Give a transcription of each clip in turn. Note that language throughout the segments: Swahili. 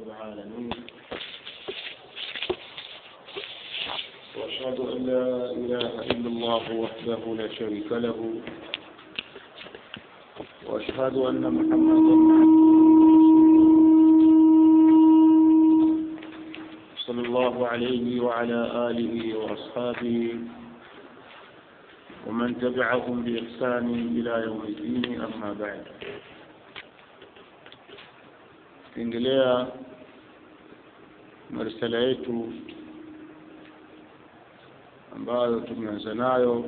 العالمين وأشهد أن لا إله إلا الله وحده لا شريك له وأشهد أن محمدا صلى الله عليه وعلى آله وأصحابه ومن تبعهم بإحسان إلى يوم الدين أما بعد tukiendelea na risala yetu ambayo tumeanza nayo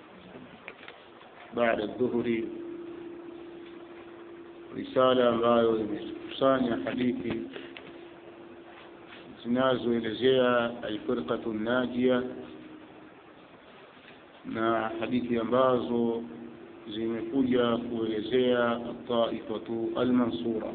baada ya dhuhuri risala ambayo imekusanya hadithi zinazoelezea alfirqatu najia na hadithi ambazo zimekuja kuelezea taifatu almansura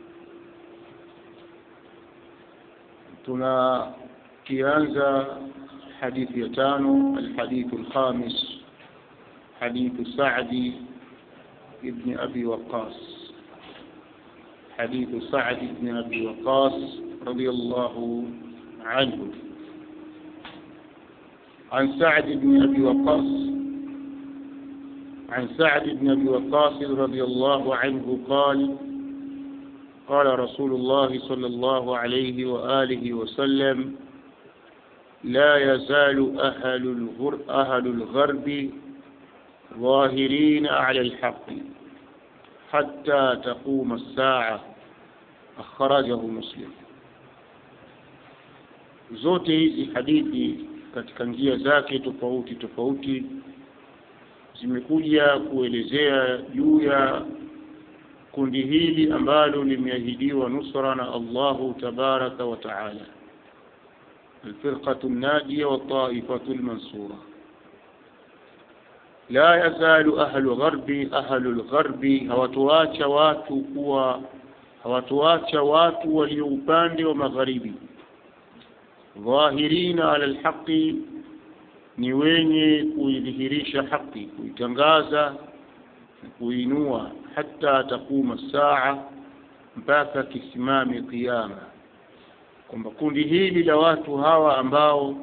tunakianza hadithi ya tano alhadithu alkhamis hadithu sadi ibn abi waqas hadithu sadi ibn abi waqas radiyallahu anhu عن سعد بن أبي وقاص عن سعد بن أبي وقاص رضي الله عنه قال قال رسول الله صلى الله عليه وآله وسلم لا يزال أهل, الغر أهل الغرب ظاهرين على الحق حتى تقوم الساعة أخرجه مسلم zote hizi hadithi katika njia zake tofauti tofauti zimekuja kuelezea juu ya kundi hili ambalo limeahidiwa nusra na Allahu tabaraka wa taala alfirqatu nadiya wa taifatu almansura la yazalu ahlu gharbi ahlu lgharbi hawatuacha watu kuwa hawatuacha watu walio upande wa magharibi dhahirina ala alhaqi ni wenye kuidhihirisha haki kuitangaza kuinua hata takuma saa mpaka kisimame kiyama kwamba kundi hili la watu hawa ambao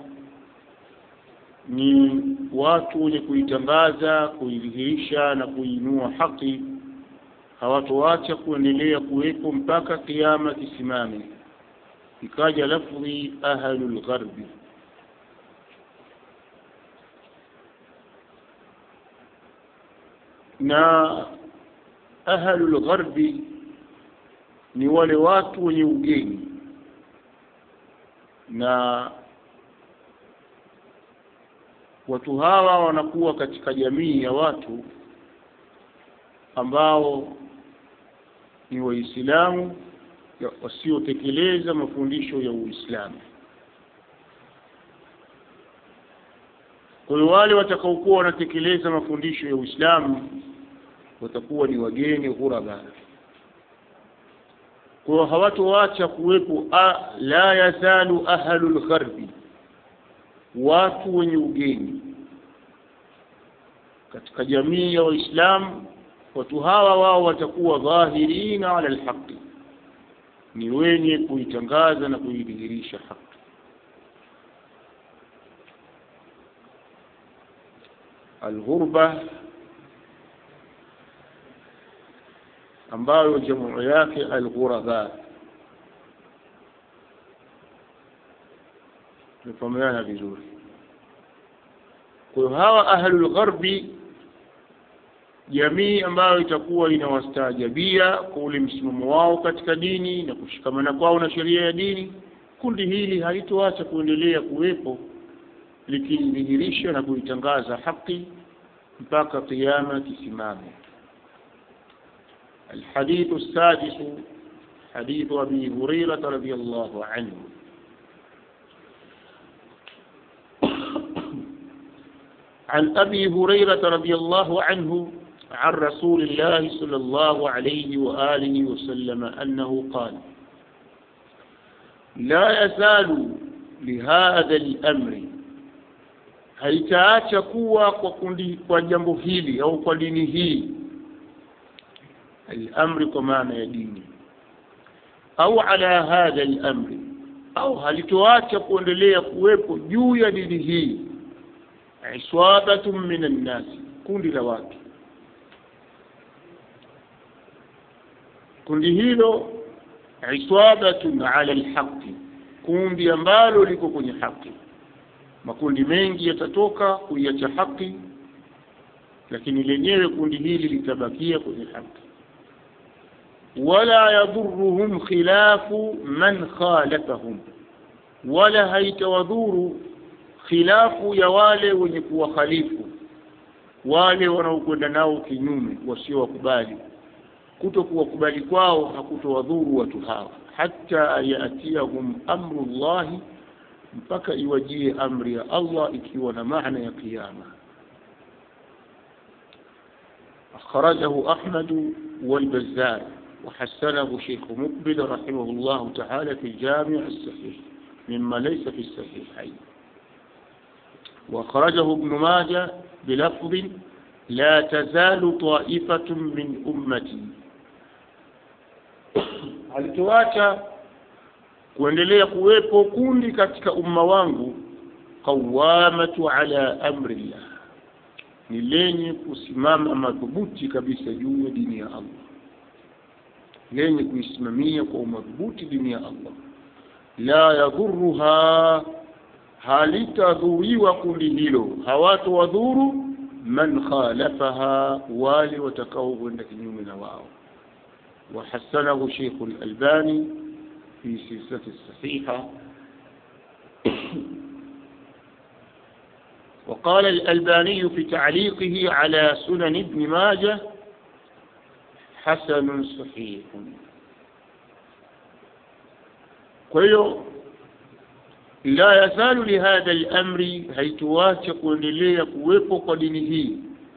ni watu wenye kuitangaza kuidhihirisha na kuinua haki hawatoacha kuendelea kuwepo mpaka kiyama kisimame ikaja lafdhi ahlul gharbi na ahlul gharbi ni wale watu wenye ugeni na watu hawa wanakuwa katika jamii ya watu ambao ni waislamu wasiotekeleza mafundisho ya uislamu kwa hiyo wale watakaokuwa wanatekeleza mafundisho ya uislamu watakuwa ni wageni ghuraba kwa hiyo hawatoacha kuwepo la yazalu ahlu lgharbi watu wenye ugeni katika jamii ya waislamu watu hawa wao watakuwa dhahirina ala lhaqi ni wenye kuitangaza na kuidhihirisha haki alghurba ambayo jamu yake alghuraba tumefahamiana vizuri kwa hiyo hawa ahlul gharbi jamii ambayo itakuwa inawastaajabia kwa ule msimamo wao katika dini na kushikamana kwao na sheria ya dini kundi hili halitoacha kuendelea kuwepo likidhihirisha na kuitangaza haki mpaka kiyama kisimame الحديث السادس حديث أبي هريرة رضي الله عنه عن أبي هريرة رضي الله عنه عن رسول الله صلى الله عليه وآله وسلم أنه قال لا يزال لهذا الأمر haitaacha kuwa kwa kundi kwa jambo hili au kwa dini hii alamri kwa maana ya dini au ala hadha al-amri au halitoacha kuendelea kuwepo juu ya dini hii iswabatun min an-nas kundi la watu kundi hilo iswabatun ala al-haqqi kundi ambalo liko kwenye haki makundi mengi yatatoka kuiacha haki lakini lenyewe kundi hili litabakia kwenye haki wala yadhuruhum khilafu man khalafahum wala haitawadhuru khilafu ya wale wenye kuwakhalifu wale wanaokwenda nao kinyume wasiowakubali kuto kuwakubali kwao hakutowadhuru watu hawa hata yatiyahum amru llahi mpaka iwajie amri ya Allah ikiwa na maana ya kiyama أخرجه أحمد والبزار وحسنه شيخ مقبل رحمه الله تعالى في الجامع الصحيح مما ليس في الصحيحين وأخرجه ابن ماجه بلفظ لا تزال طائفة من أمتي alituacha kuendelea kuwepo kundi katika umma wangu qawamatu ala amrillah ni lenye kusimama madhubuti kabisa juu ya dini ya Allah lenye kuisimamia kwa umadhubuti dini ya Allah la yadhuruha halitadhuriwa kundi hilo hawatowadhuru man khalafaha wale watakaokwenda kinyume na wao وحسنه شيخ الألباني في سلسلة الصحيحة وقال الألباني في تعليقه على سنن ابن ماجه حسن صحيح كيو لا يزال لهذا الأمر هيتواتق kuendelea kuwepo kwa dini hii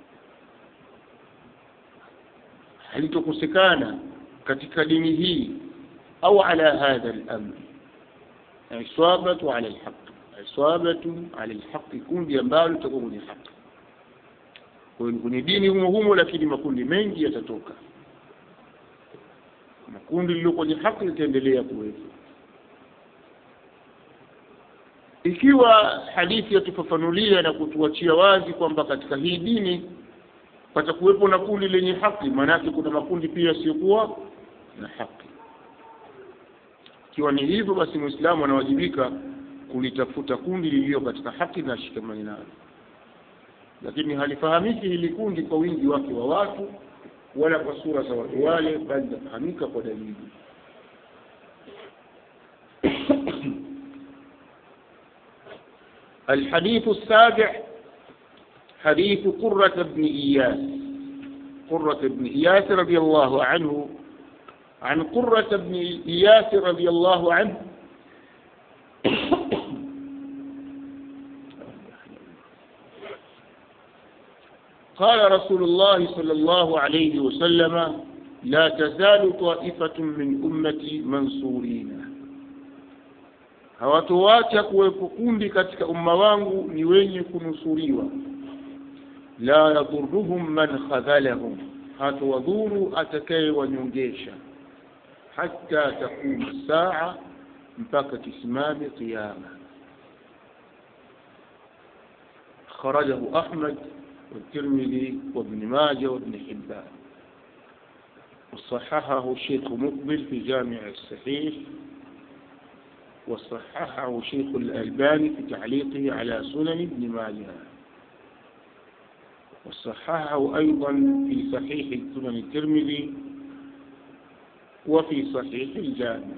halitokosekana katika dini hii au ala hadha al-amr isabatu ala al-haq isabatu ala al-haq kundi ambalo litakuwa kwenye haki kwa hiyo kwenye dini humo humo lakini makundi mengi yatatoka na kundi lililo kwenye haki litaendelea kuwepo ikiwa hadithi yatufafanulia na kutuachia wazi kwamba katika hii dini patakuwepo na kundi lenye haki maanake kuna makundi pia yasiyokuwa na haki ikiwa ni hivyo basi muislamu anawajibika kulitafuta kundi lililo katika haki na shikamani nalo lakini halifahamiki hili kundi kwa wingi wake wa watu wala kwa sura za watu wale bali linafahamika kwa dalili الحديث السابع حديث قرة بن إياس قرة بن إياس رضي الله عنه عن قرة بن إياس رضي الله عنه قال رسول الله صلى الله عليه وسلم لا تزال طائفة من أمتي منصورين hawatoacha kuwepo kundi katika umma wangu ni wenye kunusuriwa la yadhuruhum man khadhalahum hatowadhuru atakayewanyongesha hata takuma saa mpaka kisimame qiyama خرجه أحمد والترمذي وابن ماجه وابن حبان وصححه الشيخ مقبل في جامع الصحيح وصححه شيخ الألباني في تعليقه على سنن ابن ماجه وصححه أيضا في صحيح سنن الترمذي وفي صحيح الجامع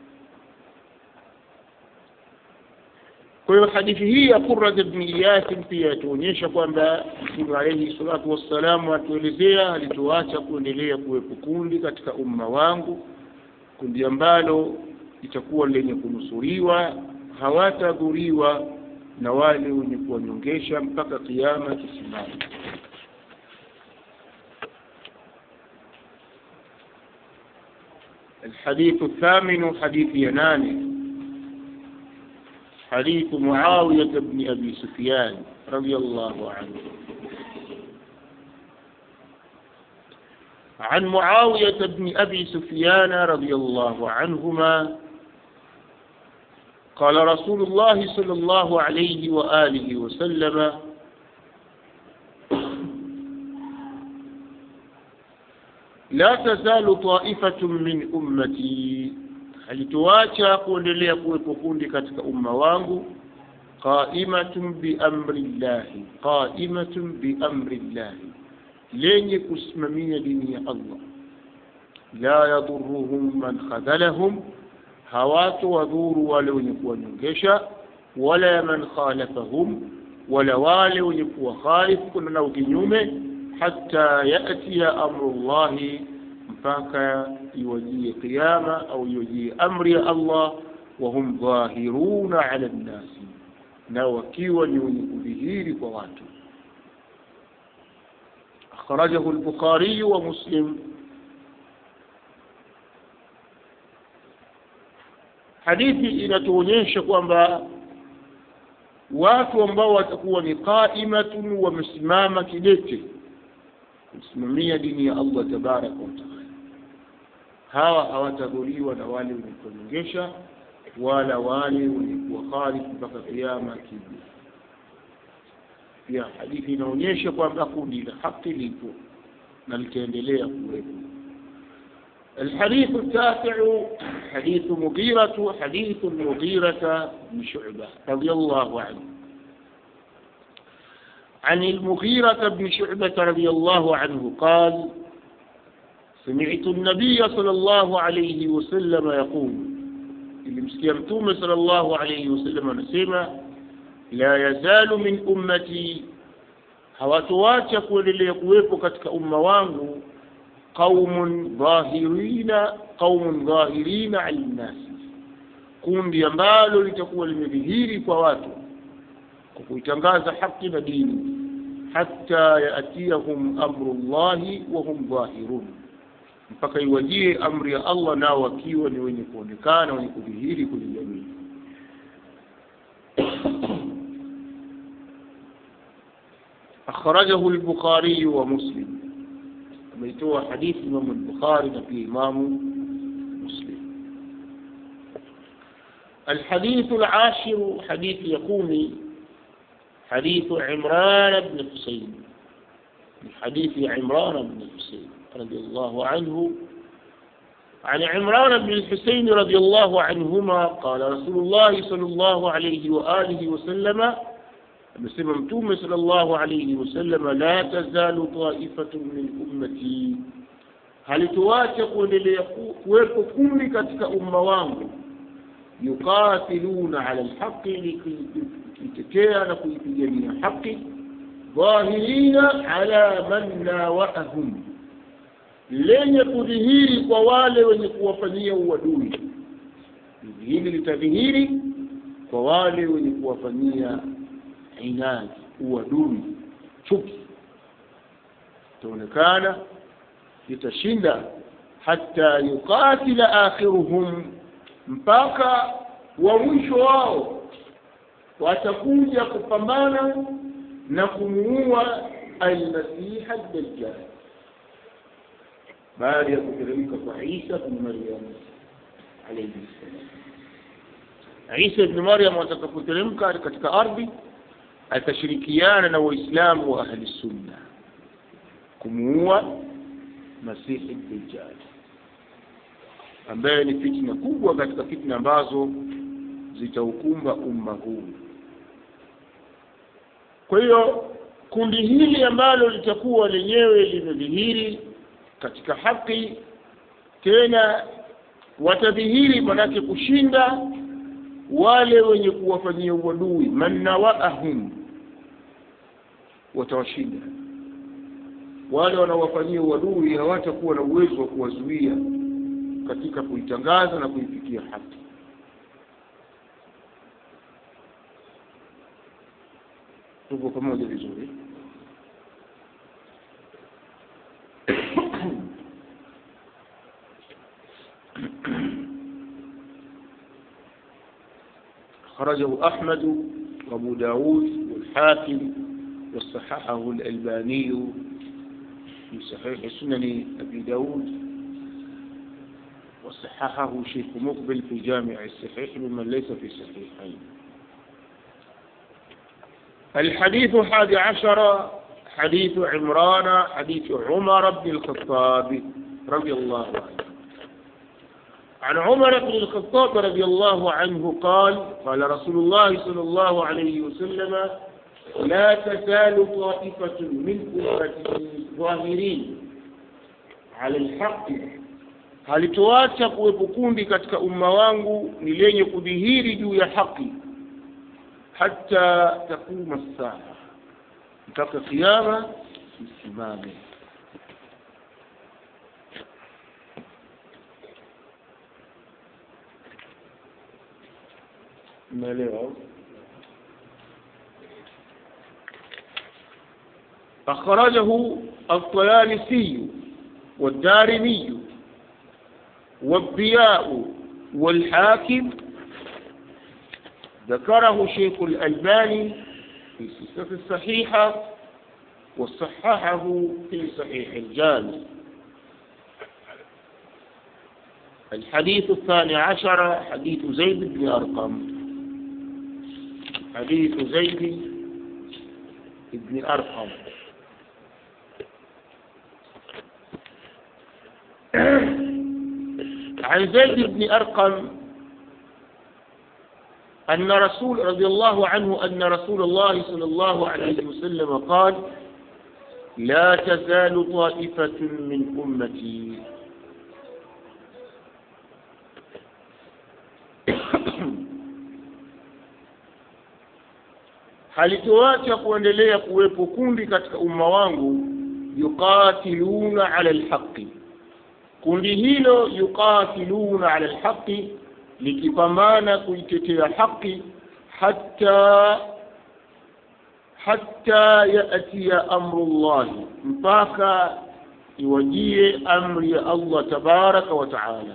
kwa hiyo hadithi hii ya Qurrat ibn Iyas pia tuonyesha kwamba Mtume alayhi salatu wassalamu atuelezea alituacha kuendelea kuwepo kundi katika umma wangu, kundi ambalo litakuwa lenye kunusuriwa, hawatadhuriwa na wale wenye kuwanyongesha mpaka kiama kisimama. الحديث الثامن حديث ينانه حديث معاوية بن أبي سفيان رضي الله عنه عن معاوية بن أبي سفيان رضي الله عنهما قال رسول الله صلى الله عليه وآله وسلم لا تزال طائفة من أمتي halituacha kuendelea kuwepo kundi katika umma wangu qaimatun biamri llahi qaimatun biamri llahi lenye kusimamia dini ya allah la yadhuruhum man khadhalahum hawato wadhuru wale wenye kuwanyongesha wala man khalafahum wala wale wenye kuwa khalif kuna nao kinyume hata yatia amru llahi mpaka iwajie qiyama au iwajie amri ya allah wahum dhahiruna ala nnasi na wakiwa ni wenye kudhihiri kwa watu akhrajahu lbukhariyu wa muslim hadithi inatuonyesha kwamba watu ambao watakuwa ni qaimatun wamesimama kidete kusimamia dini ya allah tabaraka wataala hawa hawatadhuriwa na wale wenye kuonyongesha wala wale wenye kuwakhalifu mpaka kiama kija pia hadithi inaonyesha kwamba kundi la haki lipo na litaendelea kuwepo الحديث التاسع حديث مغيرة حديث المغيرة بن شعبة رضي الله عنه عن المغيرة بن شعبة رضي الله عنه قال سمعت النبي صلى الله عليه وسلم يقول ilimsikia mtume sala llahu alaihi wasallam anasema la yazalu min ummati hawatoacha kuendelea kuwepo katika umma wangu qaumun dhahirina qaumun dhahirina ala nnasi kundi ambalo litakuwa limedhihiri kwa watu kwa kuitangaza haki na dini hatta yaatiyahum amru llahi wahum dhahirun mpaka iwajie amri ya allah nao wakiwa ni wenye kuonekana wenye kudhihiri kwenye jamii akhrajahu lbukhariyu wa muslim ameitoa hadithi imamu lbukhari na pia imamu muslim الحديث العاشر حديث يقومي حديث عمران بن حسين من حديث عمران بن حسين رضي الله عنه عن عمران بن الحسين رضي الله عنهما قال رسول الله صلى الله عليه وآله وسلم مسلم صلى الله عليه وسلم لا تزال طائفة من أمتي هل تواتق ليكوكو كل كتك أم وانgu يقاتلون على الحق لكيتكيا لكيتجميع حق ظاهرين على من ناوأهم lenye kudhihiri kwa wale wenye kuwafanyia uadui hili litadhihiri kwa wale wenye kuwafanyia inadi uadui chuki itaonekana litashinda hata yuqatila akhiruhum mpaka wa mwisho wao watakuja kupambana na kumuua almasiha dajjal baada ya kuteremka kwa Isa bin Maryam alayhi salam. Isa ibn Maryam atakapoteremka katika ardhi atashirikiana na Waislamu wa ahli sunna kumuua Masihi Dajjal ambaye ni fitna kubwa katika fitna ambazo zitaukumba umma huu. Kwa hiyo kundi hili ambalo litakuwa lenyewe limedhihiri katika haki tena watadhihiri manake kushinda wale wenye kuwafanyia uadui mannawaahum watawashinda wale wanaowafanyia uadui hawatakuwa na uwezo wa kuwazuia katika kuitangaza na kuifikia haki tuko pamoja vizuri خرجه أحمد وأبو داود والحاكم وصححه الألباني في صحيح سنن أبي داود وصححه شيخ مقبل في جامع الصحيح ممن ليس في صحيحين الحديث الحادي عشر حديث عمران حديث عمر بن الخطاب رضي الله عنه عن عمر بن الخطاب رضي الله عنه قال قال رسول الله صلى الله عليه وسلم لا تزال طائفة من أمتي ظاهرين على الحق halitoacha kuwepo kundi katika umma wangu ni lenye kudhihiri juu ya haki hata takuma saa mpaka kiama isimame umeelewa أخرجه الطيالسي والدارمي والضياء والحاكم ذكره شيخ الألباني في سلسلة الصحيحة وصححه في صحيح الجامع الحديث الثاني عشر حديث زيد بن أرقم حديث زيد بن أرقم عن زيد بن أرقم أن رسول رضي الله عنه أن رسول الله صلى الله عليه وسلم قال لا تزال طائفة من أمتي halitoacha kuendelea kuwepo kundi katika umma wangu yuqatiluna ala lhaqi kundi hilo yuqatiluna ala lhaqi likipambana kuitetea haki hata hata yatia amru llahi mpaka iwajie amri ya allah tabaraka wa taala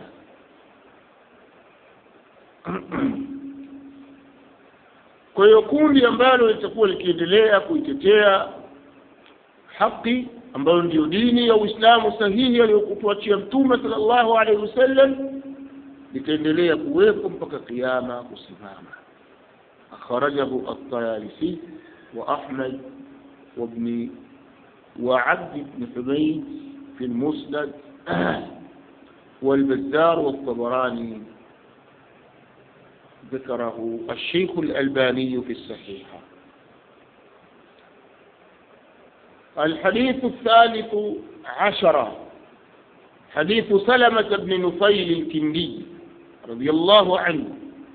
kwa hiyo kundi ambalo litakuwa likiendelea kuitetea haki ambayo ndiyo dini ya uislamu sahihi aliyokutuachia mtume sallallahu alaihi wasallam litaendelea kuwepo mpaka kiama kusimama akhrajahu at-tayalisi wa ahmad وابن وعبد بن حميد في المسند والبزار والطبراني ذكره الشيخ الألباني في الصحيحة الحديث الثالث عشر حديث سلمة بن نفيل الكندي رضي الله عنه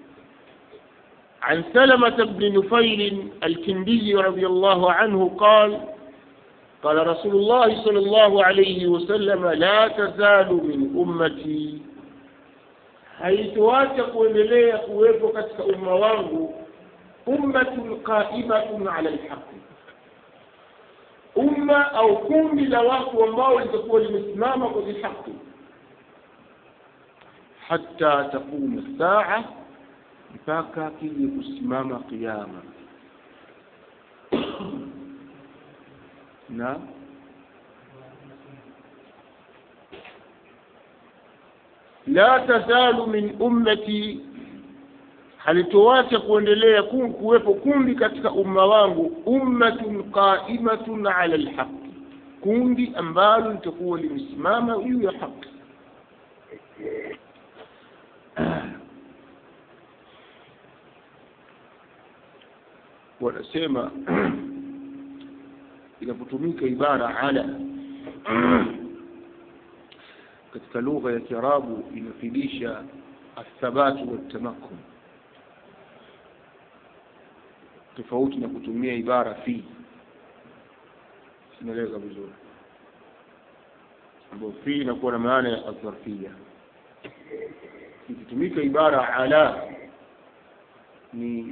عن سلمة بن نفيل الكندي رضي الله عنه قال قال رسول الله صلى الله عليه وسلم لا تزال من أمتي haitoacha kuendelea kuwepo katika umma wangu ummatun qaimatun ala lhaqi umma au kundi la watu ambao litakuwa limesimama kwenye haki hata taquma saa mpaka kije kusimama qiama na la tazalu min ummati halitoacha kuendelea kuwepo kundi katika umma wangu ummatun qaimatun ala lhaqi kundi ambalo litakuwa limesimama juu ya haki wanasema inapotumika ibara ala katika lugha ya kiarabu inafidisha athabatu waltamakun tofauti na kutumia ibara fi sinaeleza vizuri ambayo fi inakuwa na maana ya adharfia ikitumika ibara ala ni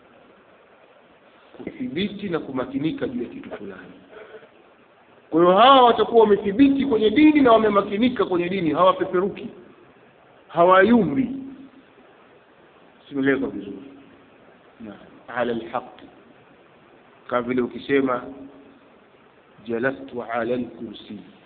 kuthibiti na kumakinika juu ya kitu fulani kwa hiyo hawa watakuwa wamethibiti kwenye dini na wamemakinika kwenye dini hawapeperuki hawayumbi simeleka vizuri ala lhaqi kama vile ukisema jalastu ala lkursi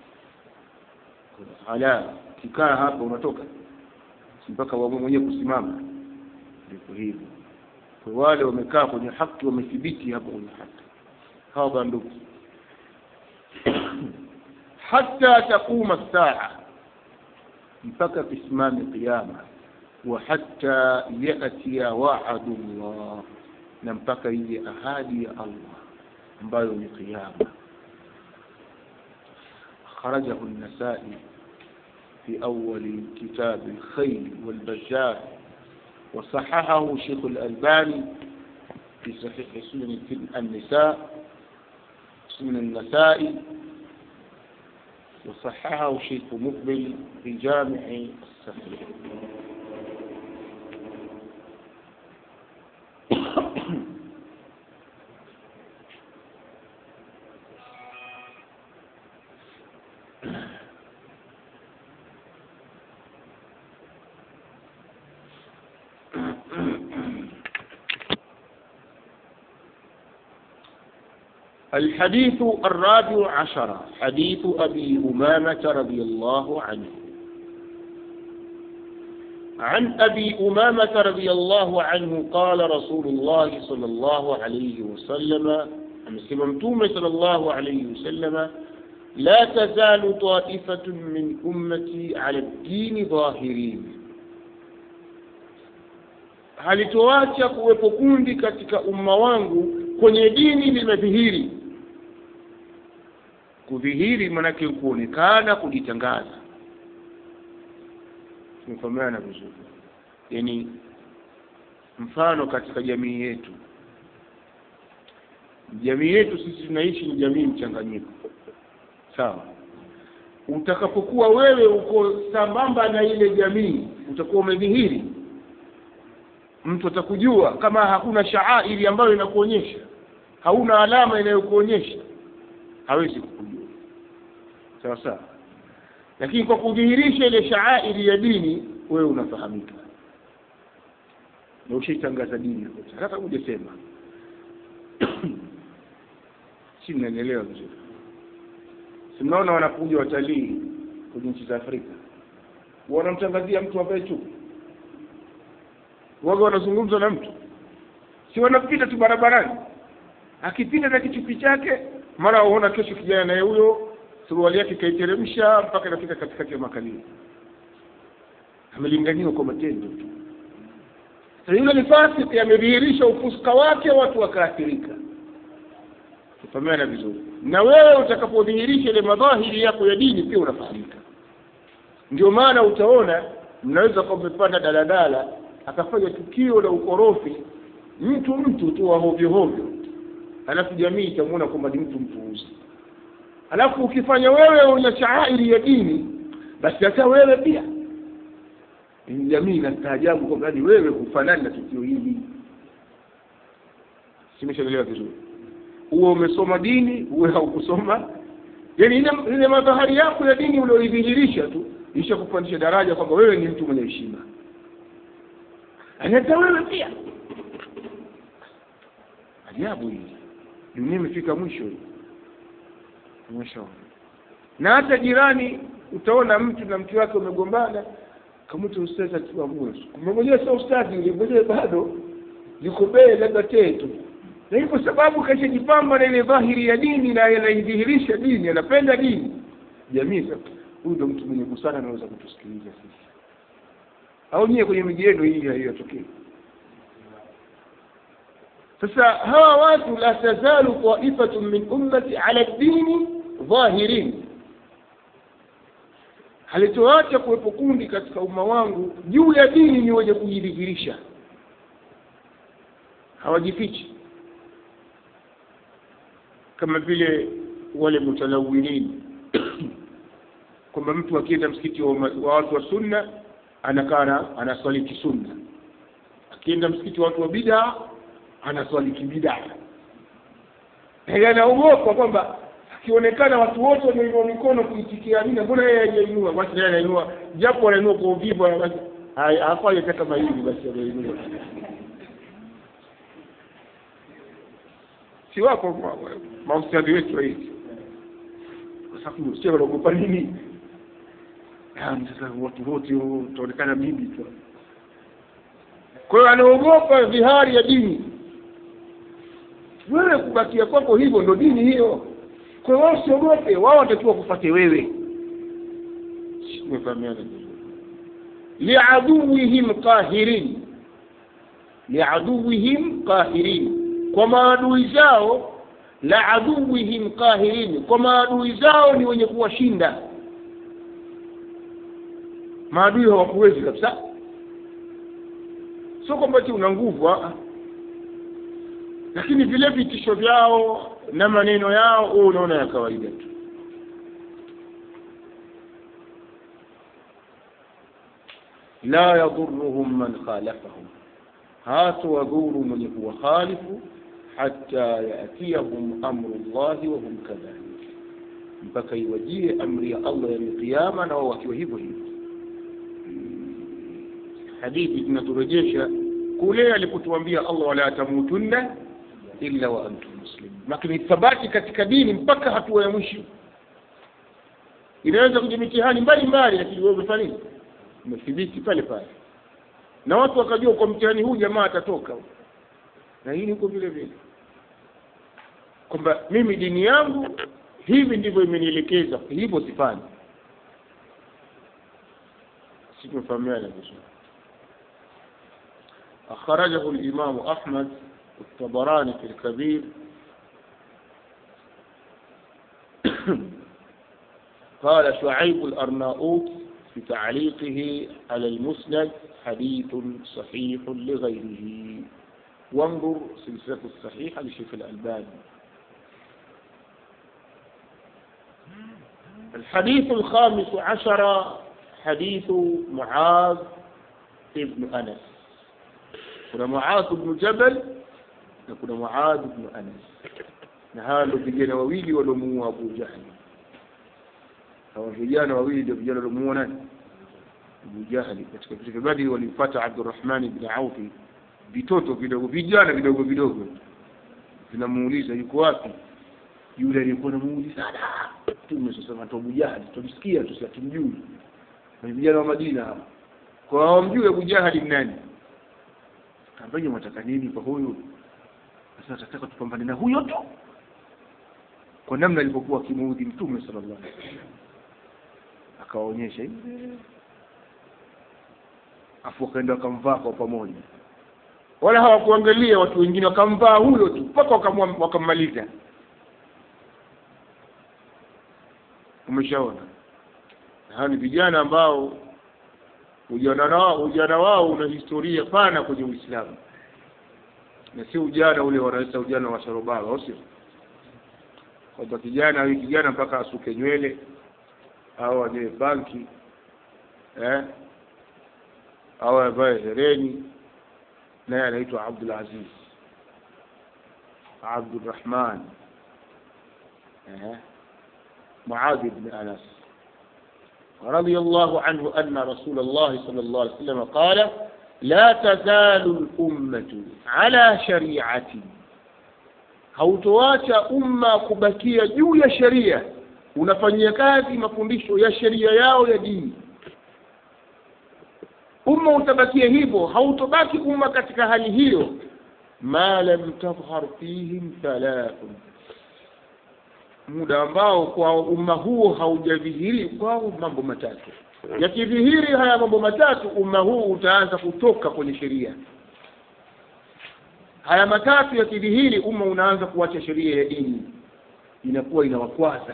ala kikaa hapa unatoka mpaka wamwe mwenyewe kusimama ndivyo hivyo kwa wale wamekaa kwenye haki wamethibiti hapo kwenye haki hawa banduki hata taquma saa mpaka kisimame qiyama wa hatta yatia wa'du Allah na mpaka ije ahadi ya Allah ambayo ni qiyama خرجه النسائي في أول كتاب الخيل والبجار وصححه شيخ الألباني في صحيح سنن النساء سنن النسائي وصححه شيخ مقبل في جامع الصحيح الحديث الرابع عشر حديث أبي أمامة رضي الله عنه عن أبي أمامة رضي الله عنه قال رسول الله صلى الله عليه وسلم أمسكمتوم صلى الله عليه وسلم لا تزال طائفة من أمتي على الدين ظاهرين halitoacha kuwepo kundi katika umma wangu kwenye dini limedhihiri kudhihiri manake kuonekana kujitangaza tumefahamiana vizuri yani mfano katika jamii yetu jamii yetu sisi tunaishi ni jamii mchanganyiko sawa utakapokuwa wewe uko sambamba na ile jamii utakuwa umedhihiri mtu atakujua kama hakuna shaairi ambayo inakuonyesha hauna alama inayokuonyesha hawezi kukujua sawa sawa lakini kwa kudhihirisha ile shaairi ya dini wewe unafahamika na ushaitangaza dini kote hata hujasema si mnanielewa vizuri si mnaona wanakuja watalii kwenye nchi za afrika wanamtangazia mtu ambaye chupi waga wanazungumza na mtu si wanapita tu barabarani akipita na kichupi chake mara uona kesho kijana naye huyo suruali yake kaiteremsha mpaka inafika katikati ya makalio amelinganiwa kwa matendo tu sasa yule ni fasiki amedhihirisha ufuska wake watu wakaathirika tufahamiana vizuri na wewe utakapodhihirisha ile madhahiri yako ya dini pia unafahamika ndio maana utaona mnaweza kuwa mmepanda daladala akafanya tukio la ukorofi mtu mtu tu wa hovyo hovyo alafu jamii itamwona kwamba ni mtu mpuuzi alafu ukifanya wewe una shaairi ya dini basi hata wewe pia jamii inastaajabu kwamba hadi wewe hufanani na tukio hili simeshaelewa vizuri uwe umesoma dini uwe haukusoma yani ile ile madhahari yako ya dini ulioidhihirisha tu isha kupandisha daraja kwamba wewe ni mtu mwenye heshima hata wewe pia ajabu hii dunia imefika mwisho hii mwisho na hata jirani utaona mtu na mke wake umegombana kamwita ustazi akiwa mwe kumbe mwenyewe sio ustazi yule mwenyewe bado yuko bee labda tetu na kwa sababu kashajipamba na ile dhahiri ya dini na anaidhihirisha dini anapenda dini jamii sasa huyu ndo mtu mwenye busara anaweza kutusikiliza sisi au nyie kwenye miji yenu hii haiyotokei sasa hawa watu la tazalu taifatun min ummati ala dini dhahirin halitoacha kuwepo kundi katika umma wangu juu ya dini ni wenye kujidhihirisha hawajifichi kama vile wale mutalawinin kwamba mtu akienda msikiti wa, wa watu wa sunna anakaa anaswali kisunna akienda msikiti wa watu wa bidaa anaswali kibidaa yaani anaogopa kwamba akionekana watu wote wameinua mikono kuitikia amina mbona yeye hajainua basi yeye anainua japo anainua kwa uvivu basi afanye hata kama hivi basi anainua si wako maustadhi wetu wa hivi kwa sababu sio wanaogopa nini Yaani sasa watu wote utaonekana bibi tu kwa hiyo anaogopa dhihari ya dini wewe kubakia kwako hivyo ndo dini hiyo kwa hiyo wao usiogope wao watakiwa kufate wewe tumefahamiana vizuri liaduwihim qahirin liaduwihim qahirin kwa maadui zao la aduwihim qahirin kwa maadui zao ni wenye kuwashinda maadui hawakuwezi kabisa sio kwamba ti una nguvu ah. lakini vile vitisho vyao na maneno yao wewe unaona ya kawaida tu la yadhuruhum man khalafahum hatawadhuru mwenye kuwakhalifu hata yatiyahum amru llahi wahum kadhalik mpaka iwajie amri ya allah ya qiyama na wao wakiwa hivyo hivyo hadithi tunaturejesha kule alipotuambia allah wala tamutunna illa wa antum muslimun lakini thabati katika dini mpaka hatua ya mwisho inaweza kuja mitihani mbalimbali lakini wewe umefanya nini umethibiti pale pale na watu wakajua kwa mtihani huu jamaa atatoka na hii niko vile vile kwamba mimi dini yangu hivi ndivyo imenielekeza hivyo sifanyi situmefahamiana vizuri أخرجه الإمام أحمد الطبراني في الكبير قال شعيب الأرناؤوط في تعليقه على المسند حديث صحيح لغيره وانظر سلسلة الصحيحة لشيخ الألباني الحديث الخامس عشر حديث معاذ ابن أنس kuna Muadh ibn Jabal na kuna Muadh ibn Anas na hawa ndio vijana wawili waliomuua Abu Jahl hawa vijana wawili ndio vijana waliomuua nani Abu Jahl katika vita vya Badri walimpata Abdurrahman ibn Auf vitoto vidogo vijana vidogo vidogo vinamuuliza yuko wapi yule aliyekuwa namuuliza sana tume sasa na Abu Jahl tumsikia tu tumjui ni vijana wa Madina hawa kwa hawamjui Abu Jahl ni nani ambaye mwataka nini kwa huyu sasa nataka tupambane na huyo tu kwa namna alivyokuwa akimuudhi mtume sallallahu alaihi wasallam akawaonyesha hivi afu wakaenda wakamvaa kwa pamoja wala hawakuangalia watu wengine wakamvaa huyo tu mpaka wakammaliza umeshaona hawa ni vijana ambao ujana wao ujana wao una historia pana kwenye Uislamu na si ujana ule wanaita ujana wa sharobara au sio kwamba kijana huyu kijana mpaka asuke nywele au anywe banki eh au avae hereni naye anaitwa Abdul Aziz Abdurrahman eh Muadh ibn Anas رضي الله عنه أن رسول الله صلى الله عليه وسلم قال لا تزال الأمة على شريعة hautoacha umma kubakia juu ya sheria unafanyia kazi mafundisho ya sheria yao ya dini umma utabakia hivyo hautobaki umma katika hali hiyo ma lam tadhhar fihim thalathun muda ambao kwa umma huo haujadhihiri kwao mambo matatu yakidhihiri haya mambo matatu umma huu utaanza kutoka kwenye sheria haya matatu yakidhihiri umma unaanza kuacha sheria ya dini inakuwa inawakwaza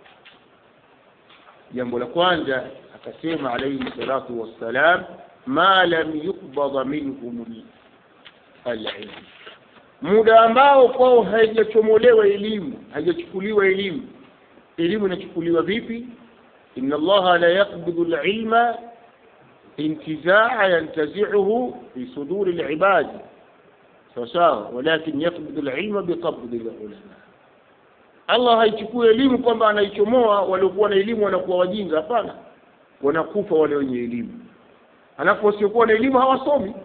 jambo la kwanza akasema alayhi salatu wassalam ma lam yuqbada minhum alilm muda ambao kwao haijachomolewa elimu haijachukuliwa elimu elimu inachukuliwa vipi inna allaha la yaqbidu alilma intizaa yantazi'uhu fi suduri alibad sawasawa walakin yaqbidu alilma biqabdi alulama allah haichukui elimu kwamba anaichomoa waliokuwa na elimu wanakuwa wajinga hapana wanakufa wale wenye elimu halafu wasiokuwa na elimu hawasomi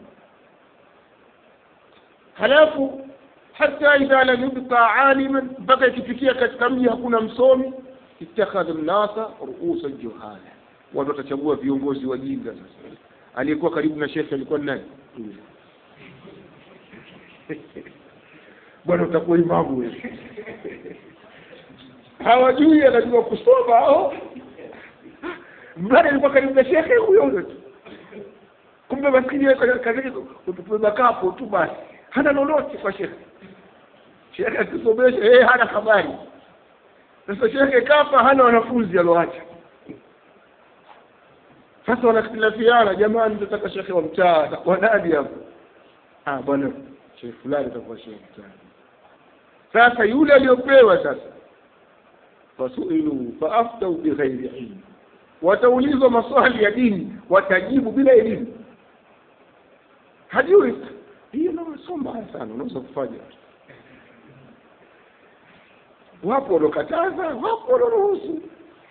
halafu hata idha lam yubqa aliman mpaka ikifikia katika mji hakuna msomi ittakhadha nnasa ruusa juhala watu watachagua viongozi wajinga sasa aliyekuwa karibu na shekhe alikuwa ni nani bwana utakuwa imamu wewe hawajui anajua kusoma au mradi alikuwa karibu na shekhe huyo huyo tu kumbe maskini yeye kazi yake kutupa kapo tu basi hana lolote kwa shekhe shekhe akisomesha yeye hana habari sasa shekhe kafa hana wanafunzi aloacha sasa wanakhtilafiana jamani tunataka shekhe wa mtaa atakuwa nani hapo ah bwana shekhe fulani atakuwa shekhe mtaa sasa yule aliyopewa sasa fasuilu faaftau bighairi ilmi wataulizwa maswali ya dini watajibu bila elimu hajui hiyo nasoma sana unaweza kufanya wapo wanaokataza wapo wanaoruhusu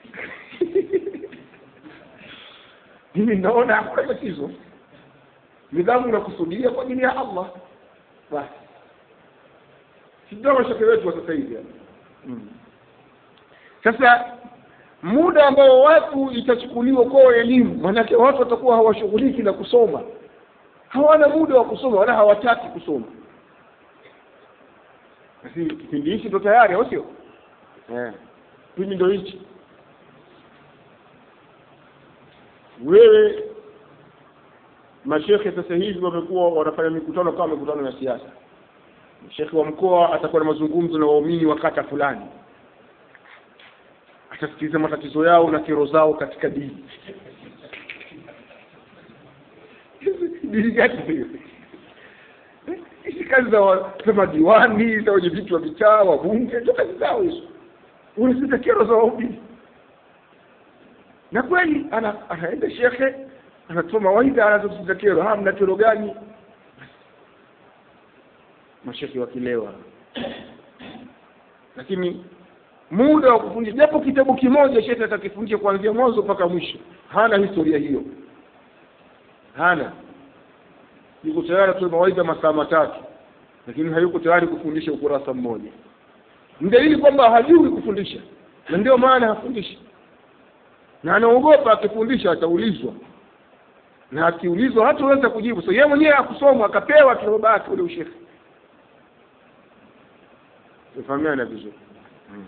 mimi naona hakuna tatizo nidhamu nakusudia kwa ajili ya allah basi sijawa shake wetu wa sasa hivi mm. sasa muda ambao watu itachukuliwa kwao elimu manake watu watakuwa hawashughuliki na kusoma hawana muda wa kusoma wala hawataki kusoma basi kipindi hichi ndo tayari au sio eh kipindi ndo hichi wewe mashekhe sasa hivi wamekuwa wanafanya mikutano kama mikutano ya siasa shekhe wa mkoa atakuwa na mazungumzo na waumini wa kata fulani atasikiliza matatizo yao na kero zao katika dini dini gani hiyo hizi kazi za za madiwani za wenye vitu wa vitaa wabunge ndio kazi zao hizo unasikiza kero za waumini na kweli ana, anaenda shekhe anatoa mawaidha anazokusikiza kero ha mna kero gani mashekhe wakilewa lakini muda wa kufundisha japo kitabu kimoja shekhe atakifundisha kuanzia mwanzo mpaka mwisho hana historia hiyo hana yuko tayari atoe mawaidha masaa matatu lakini hayuko tayari kufundisha ukurasa mmoja ni dalili kwamba hajui kufundisha na ndio maana hafundishi na anaogopa akifundisha ataulizwa na akiulizwa hataweza kujibu so yeye mwenyewe akusoma akapewa kirobaki ule ushekhe tufahamiana vizuri hmm.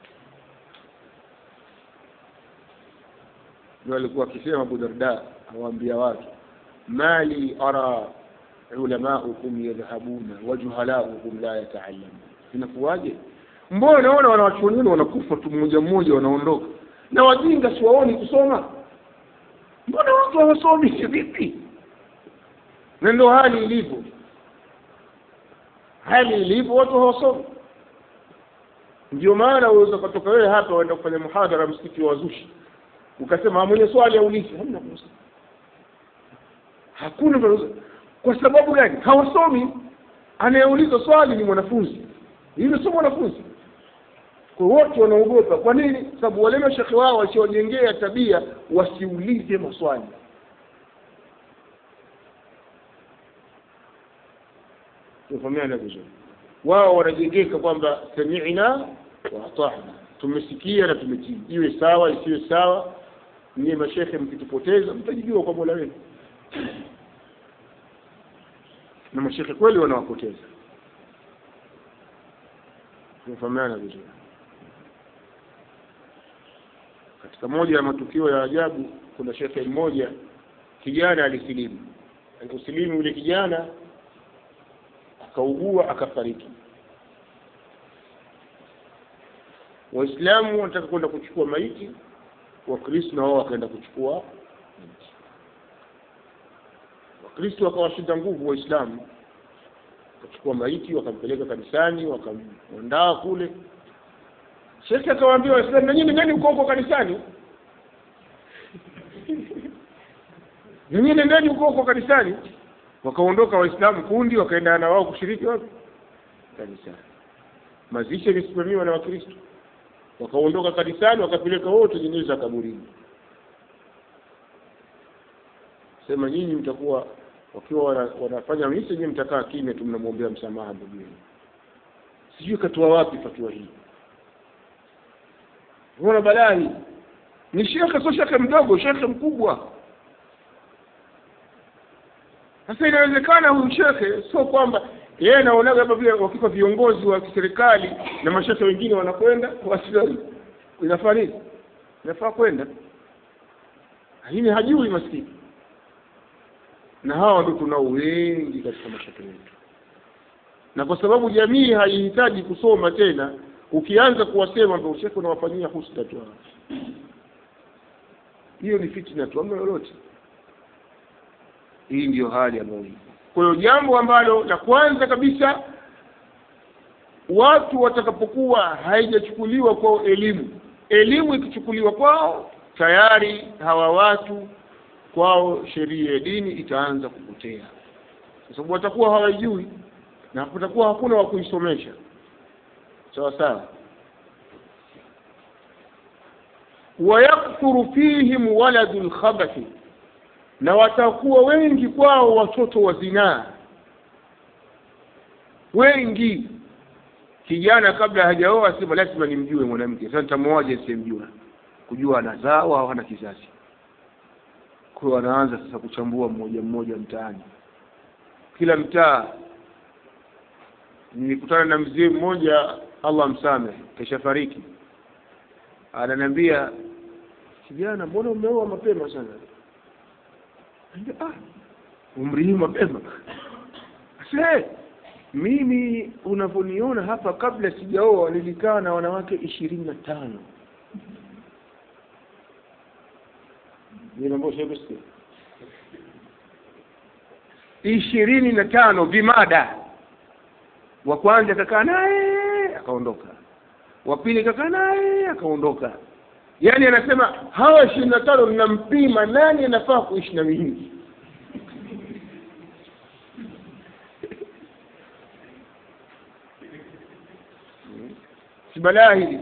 ndio alikuwa akisema Abu Darda awaambia watu mali ara ulamaukum yadhhabuna wajuhalaukum la yataallamun inakuwaje mbona naona wanawachuoni wenu wanakufa tu mmoja mmoja wanaondoka na wajinga siwaoni kusoma mbona watu hawasomi vipi na ndio hali ilivyo hali ilivyo watu hawasomi ndio maana uweza kutoka wewe hapa waenda kufanya muhadhara msikiti wa wazushi ukasema mwenye swali aulize hamna kuuliza hakuna mtu kwa sababu gani hawasomi anayeuliza swali ni mwanafunzi yule sio mwanafunzi kwa wote wanaogopa kwa nini sababu wale mashekhe wao wasiojengea tabia wasiulize maswali tufahamiana vizuri wao wanajengeka kwamba sami'na wa ata'na tumesikia na tumetii iwe sawa isiwe sawa nyie mashekhe mkitupoteza mtajibiwa kwa mola wenu na mashekhe kweli wanawapoteza tumefahamiana vizuri katika moja ya matukio ya ajabu kuna shekhe mmoja kijana alisilimu aliposilimu yule kijana akaugua akafariki waislamu wanataka kwenda kuchukua maiti wakristo na wao wakaenda kuchukua maiti wakristo wakawashinda nguvu waislamu wakachukua maiti wakampeleka kanisani wakamwandaa kule shekhe akawaambia waislamu nanyini nani uko huko kanisani nyinyi nendeni huko huko kanisani wakaondoka waislamu kundi wakaenda na wao kushiriki wapi kanisani mazishi yamesimamiwa na wakristo wakaondoka kanisani wakapeleka wote jeneza kaburini sema nyinyi mtakuwa wakiwa wana, wanafanya misa nyinyi mtakaa kimya tu mnamwombea msamaha ndugu yenu sijui katoa wapi fatua hii unaona balaa hii ni shekhe sio shekhe mdogo shekhe mkubwa sasa inawezekana huyu shekhe sio kwamba yeye anaonaga hapa vile wakika viongozi wa kiserikali na mashekhe wengine wanakwenda wasi inafaa nini inafaa kwenda lakini hajui maskini na hawa ndio tunao wengi katika mashekhe yetu na kwa sababu jamii haihitaji kusoma tena ukianza kuwasema ndio shekhe unawafanyia husda tu hawa. hiyo ni fitna tu amna lolote hii ndiyo hali ambayo ipo kwa hiyo jambo ambalo la kwanza kabisa watu watakapokuwa haijachukuliwa kwao elimu elimu ikichukuliwa kwao tayari hawa watu kwao sheria ya dini itaanza kupotea kwa sababu watakuwa hawajui na kutakuwa hakuna wa kuisomesha sawa sawa wayakthuru fihim waladu lkhabathi na watakuwa wengi kwao watoto wa zinaa wengi kijana kabla hajaoa sema lazima nimjue mwanamke sasa nitamwoaje simjua kujua anazawa au hana kizazi kwa hiyo anaanza sasa kuchambua mmoja mmoja mtaani kila mtaa nilikutana na mzee mmoja allah msamehe kesha fariki ananiambia kijana mbona umeoa mapema sana ah, umri hii mapema se mimi unavyoniona hapa kabla sijaoa nilikaa na wanawake ishirini na tano ishirini na tano vimada wa kwanza kakaa naye akaondoka wa pili kakaa naye akaondoka yaani anasema hawa ishirini na tano ninampima nani anafaa kuishi na mimi si balaa hili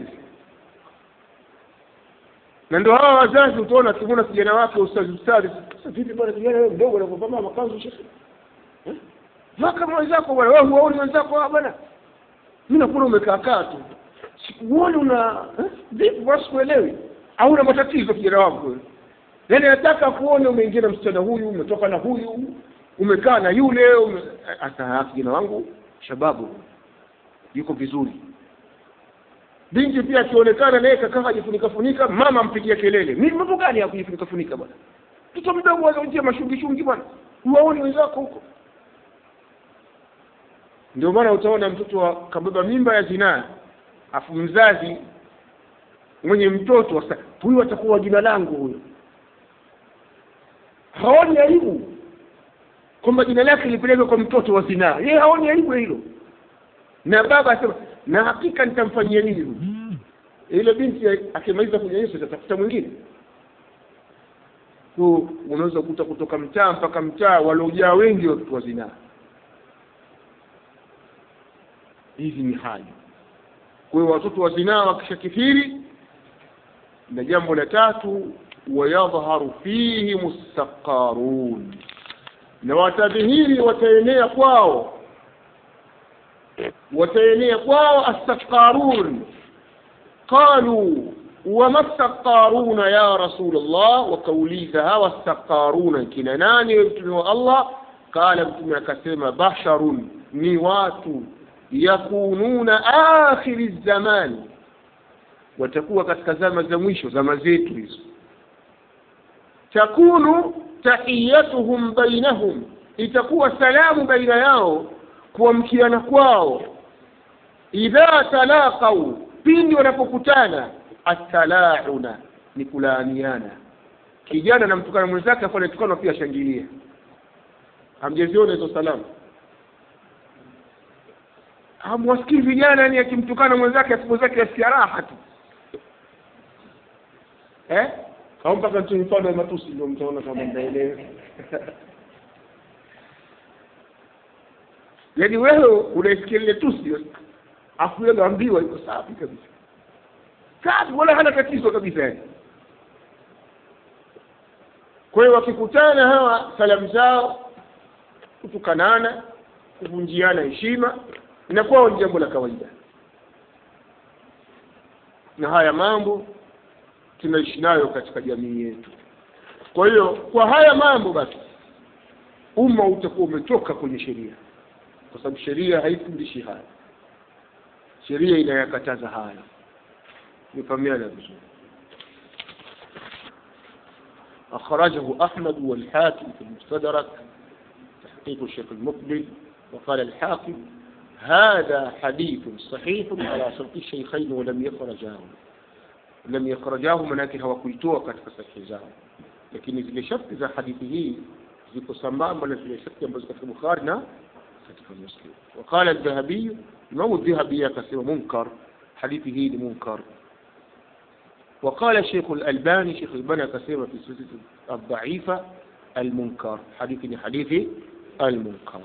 na ndio hawa wazazi utaona kimona kijana wake ustazi ustazi sasa vipi bwana kijana wewe mdogo anavyovaa makanzu shekhe eh? vaa kama wenzako bwana wewe huwaoni wenzako hawa bwana mimi nakuona umekaa kaa tu sikuoni una eh? vipi basi kuelewi au una matatizo kijana wangu wewe yaani nataka kuona umeingia na msichana huyu umetoka na huyu umekaa na yule ume... hata kijana wangu shababu yuko vizuri binti pia akionekana naye kakaa ajifunika funika mama ampigia kelele mimi mambo gani ya kujifunika funika bwana mtoto mdogo anaojia mashungi shungi bwana huwaoni wenzako huko ndio maana utaona mtoto kabeba mimba ya zinaa afu mzazi mwenye mtoto sasa huyu atakuwa jina langu huyo haoni aibu kwamba jina lake lipelekwe kwa mtoto wa zinaa yeye haoni aibu hilo na baba asema na hakika nitamfanyia nini huyu ile binti akimaliza kunyanyesha atatafuta mwingine so unaweza kukuta kutoka mtaa mpaka mtaa waliojaa wengi watoto wa zinaa hizi ni hali kwa hiyo watoto wa zinaa wakishakithiri na jambo la tatu wayadhharu fihim ssaqarun na watadhihiri wataenea kwao wataenea kwao assaqarun qalu wama ssaqaruna ya rasul llah wakauliza hawa ssaqaruna kina nani mtume wa allah qala mtume akasema basharun ni watu yakununa akhiri zamani watakuwa katika zama za mwisho zama zetu hizo takunu tahiyatuhum bainahum itakuwa salamu baina yao kuamkiana kwao idha talaqau pindi wanapokutana atalauna ni kulaaniana kijana namtukana mwenzake afu anatukana pia ashangilia hamjaziona hizo salamu hamwasikii vijana yani akimtukana mwenzake asipo zake asikia raha tu eh au mpaka tu mfano wa matusi ndio mtaona kama mnaelewa yaani wewe unaisikia lile tusi afu yeye ambiwa iko safi kabisa safi wala hana tatizo kabisa yani kwa hiyo wakikutana hawa salamu zao kutukanana kuvunjiana heshima inakuwa ni jambo la kawaida na haya mambo tunaishi nayo katika jamii yetu kwa hiyo kwa haya mambo basi umma utakuwa umetoka kwenye sheria kwa sababu sheria haifundishi haya sheria inayakataza haya nifahamiana vizuri أخرجه أحمد والحاكم في المستدرك تحقيق الشيخ المقبل وقال الحاكم هذا حديث صحيح على شرط الشيخين ولم يخرجاه لم يخرجاه manake hawakuitoa katika sahihi zao lakini zile sharti za hadithi hii ziko sambamba na zile sharti ambazo katika Bukhari na katika Muslim وقال الذهبي Imam الذهبي akasema munkar hadithi hii ni munkar وقال الشيخ الألباني شيخ الألباني كثيرا في سلسلة الضعيفة المنكر حديث حديث المنكر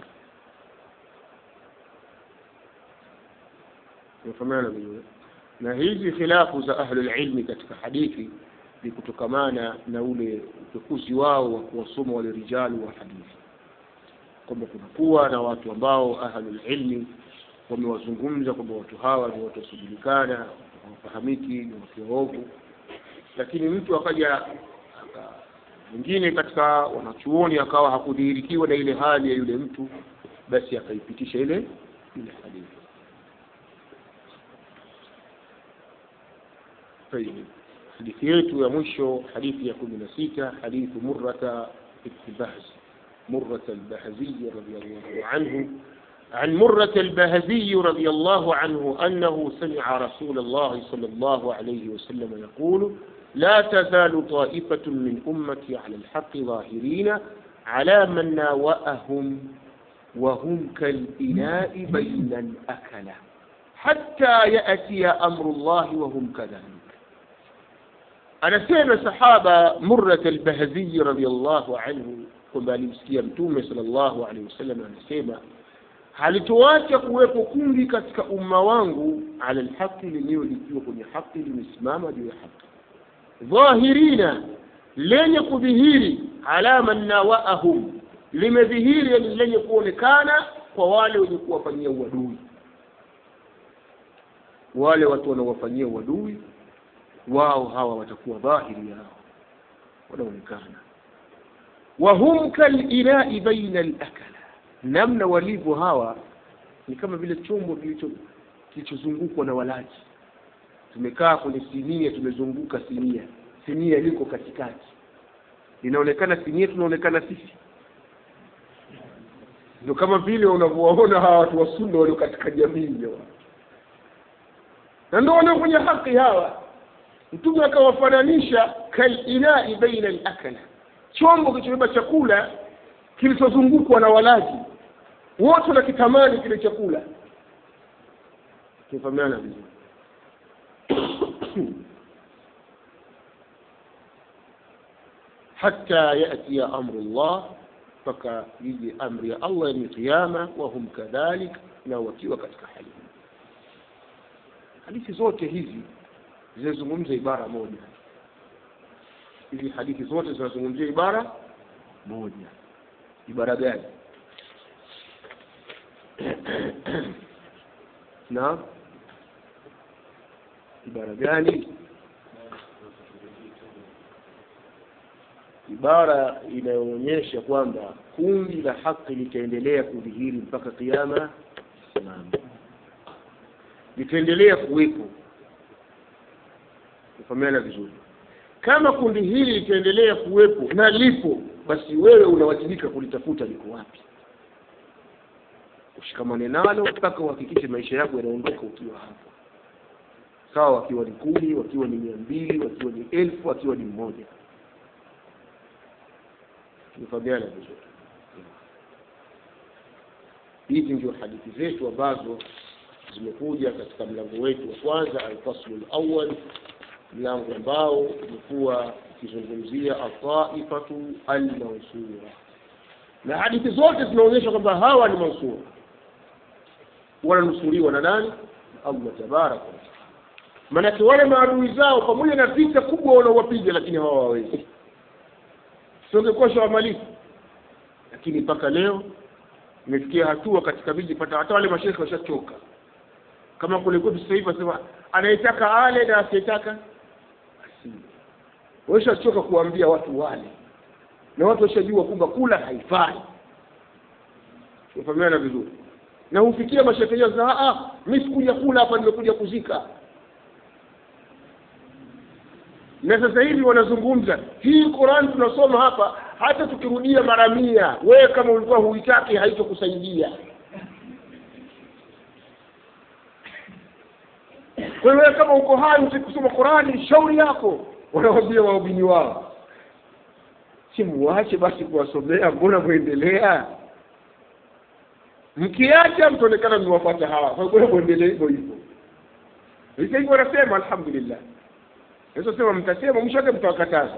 يفهمنا vizuri na hizi khilafu za ahlul ilmi katika hadithi ni kutokamana na ule upekuzi wao wa kuwasoma wale rijali wa hadithi kwamba kunakuwa na watu ambao ahlul ilmi wamewazungumza kwamba watu hawa ni watu wasiojulikana hawafahamiki ni watu waovu lakini mtu akaja mwingine katika wanachuoni akawa hakudhihirikiwa na ile hali ya yule mtu basi akaipitisha ile ile hadithi طيب hadithi yetu ya mwisho hadithi ya kumi na sita hadithu murrata ibn bahz مرة البهزي رضي الله عنه عن مرة البهزي رضي الله عنه أنه سمع رسول الله صلى الله عليه وسلم يقول لا تزال طائفة من أمتي على الحق ظاهرين على من ناوأهم وهم كالإناء بين الأكلة حتى يأتي أمر الله وهم كذلك أنا سيما صحابة مرة البهزي رضي الله عنه kwamba alimsikia mtume sallallahu alaihi wasallam anasema halituacha kuwepo kundi katika umma wangu ala lhaqi lenyewe likiwa kwenye haki limesimama juu ya haki dhahirina lenye kudhihiri ala man nawaahum limedhihiri yani lenye kuonekana kwa wale wenye kuwafanyia uadui wale watu wanaowafanyia uadui wao hawa watakuwa dhahiri yao wanaonekana wahum kalinai baina lakala namna walivyo hawa ni kama vile chombo kilicho kilichozungukwa na walaji tumekaa kwenye sinia tumezunguka sinia sinia liko katikati linaonekana sinia tunaonekana sisi ndio kama vile unavyowaona hawa watu wa sunna walio katika jamii hawa na ndio walio kwenye haki hawa mtume akawafananisha kalinai baina lakala chombo kilichobeba chakula kilichozungukwa na walaji wote wanakitamani kile chakula kifahamiana vizuri hata yatia amru llah mpaka ije amri ya allah ni qiama wahum kadhalik na wakiwa katika hali hadithi zote hizi zinazungumza ibara moja hizi hadithi zote zinazungumzia ibara moja ibara gani na ibara gani ibara inayoonyesha kwamba kundi la haki litaendelea kudhihiri mpaka kiama simama litaendelea kuwepo kufahamiana vizuri kama kundi hili litaendelea kuwepo na lipo basi wewe unawajibika kulitafuta liko wapi ushikamane nalo mpaka uhakikishe maisha yako yanaondoka ukiwa hapo sawa wakiwa ni kumi wakiwa ni mia mbili wakiwa ni elfu wakiwa ni mmoja tumefahamiana vizuri hizi ndio hadithi zetu ambazo zimekuja katika mlango wetu wa kwanza alfaslu lawal mlango ambao umekuwa ukizungumzia ataifatu almansura na hadithi zote zinaonyesha kwamba hawa ni mansura wananusuriwa na nani allah tabaraka wataala maanake wale maadui zao pamoja na vita kubwa wanaowapiga lakini hawa hawawezi siongekuwa shawamalifu lakini mpaka leo imefikia hatua katika miji pata hata wale mashekhe washachoka kama kule kwetu sasa hivi wasema anayetaka ale na asiyetaka asile wameshachoka kuwaambia watu wale na watu washajua kwamba kula haifai ufahamiana vizuri na hufikia mashekeja za ah mimi sikuja kula hapa nimekuja kuzika na sasa hivi wanazungumza hii Qur'an tunasoma hapa hata tukirudia mara mia wewe kama ulikuwa huitaki haitokusaidia kwa hiyo wewe kama uko hai usikusoma Qur'ani shauri yako wanawaambia waumini wao si muache basi kuwasomea mbona muendelea mkiacha mtaonekana mmewafuata hawa kwa hiyo muendelee hivyo hivyo hivyo hivyo wanasema alhamdulillah Yesu sema mtasema mwisho wake mtawakataza.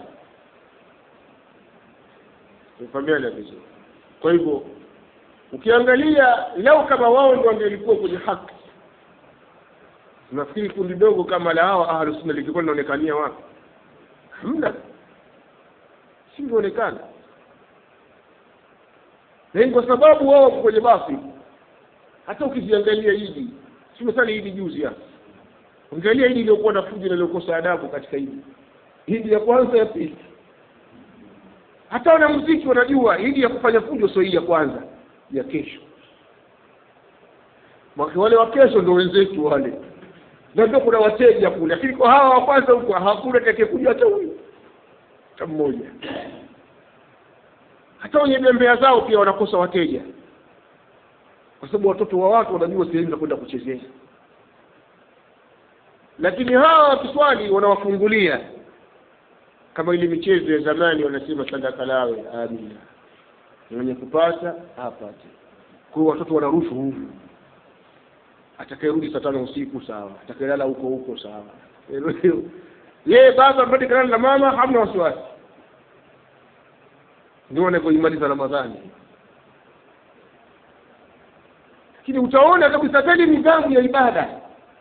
Ufahamiana vizuri. Kwa hivyo ukiangalia lau kama wao ndio wangelikuwa kwenye haki, nafikiri kundi dogo kama la hawa ahlus sunna lingekuwa linaonekania wapi? Hamna, singeonekana. Na kwa sababu wao wako kwenye basi, hata ukiziangalia hivi, tumesali hivi juzi hapa angalia hili iliyokuwa na fujo na iliyokosa adabu katika hili hili ya kwanza ya pili hata wanamuziki wanajua hili ya kufanya fujo sio hii ya kwanza ya kesho mwake wale wa kesho ndio wenzetu wale na ndio kuna wateja kule lakini kwa hawa wa kwanza huko hakuna atakayekuja hata huyu hata mmoja hata wenye bembea zao pia wanakosa wateja kwa sababu watoto wa watu wanajua sehemu za kwenda kuchezea lakini hawa wakiswali wanawafungulia kama ile michezo ya zamani wanasema sadaka lawe amina mwenye kupata apate kwa hiyo watoto wanarushwa huku atakayerudi saa tano usiku sawa atakayelala huko huko sawa yeye baba mbadi kalala na mama hamna wasiwasi ndio wanavyoimaliza ramadhani lakini utaona kabisa kweli nidhamu ya ibada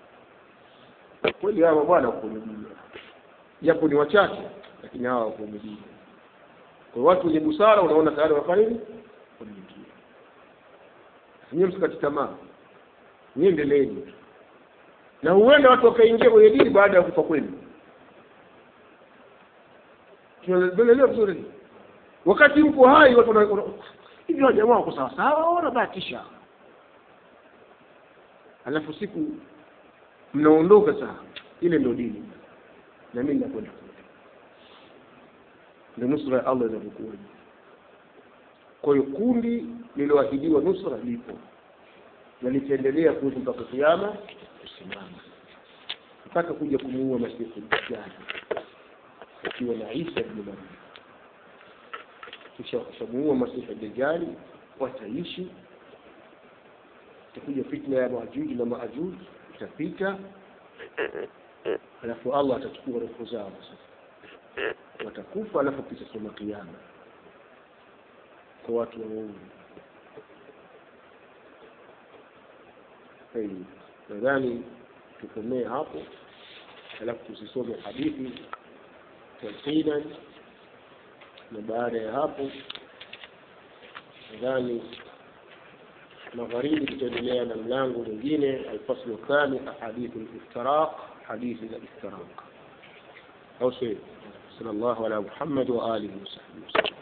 kweli hawa bwana kuvumilia japo ni wachache lakini hawa wakuvumilia kwa watu wenye busara unaona tayari wanafanya nini kuvumilia nyie msikati tamaa niendeleeni na huenda watu wakaingia kwenye dini baada ya kufa kwenu tunaelewa vizuri wakati mko hai watu hivi jamaa wako sawa sawa wanabahatisha alafu siku mnaondoka saa ile ndio dini na mimi nakwenda kule ndio nusra ya Allah inavyokuwa kwa hiyo kundi lililoahidiwa nusra lipo na litaendelea kuwepo mpaka kiama kusimama mpaka kuja kumuua masifu dajjal akiwa na Isa ibn Maryam kisha wakishamuua masifu dajjali wataishi itakuja fitna ya Majuji na Maajuji itapita alafu Allah atachukua roho zao sasa watakufa alafu kisha soma kiyama kwa watu wa Mungu nadhani tukomee hapo alafu tusisome hadithi talqinan na baada ya hapo nadhani magharibi tutaendelea na mlango mwingine alfaslu thani ahadithu liftiraq hadithi za iftiraq au sio صلى الله على محمد وآله وصحبه وسلم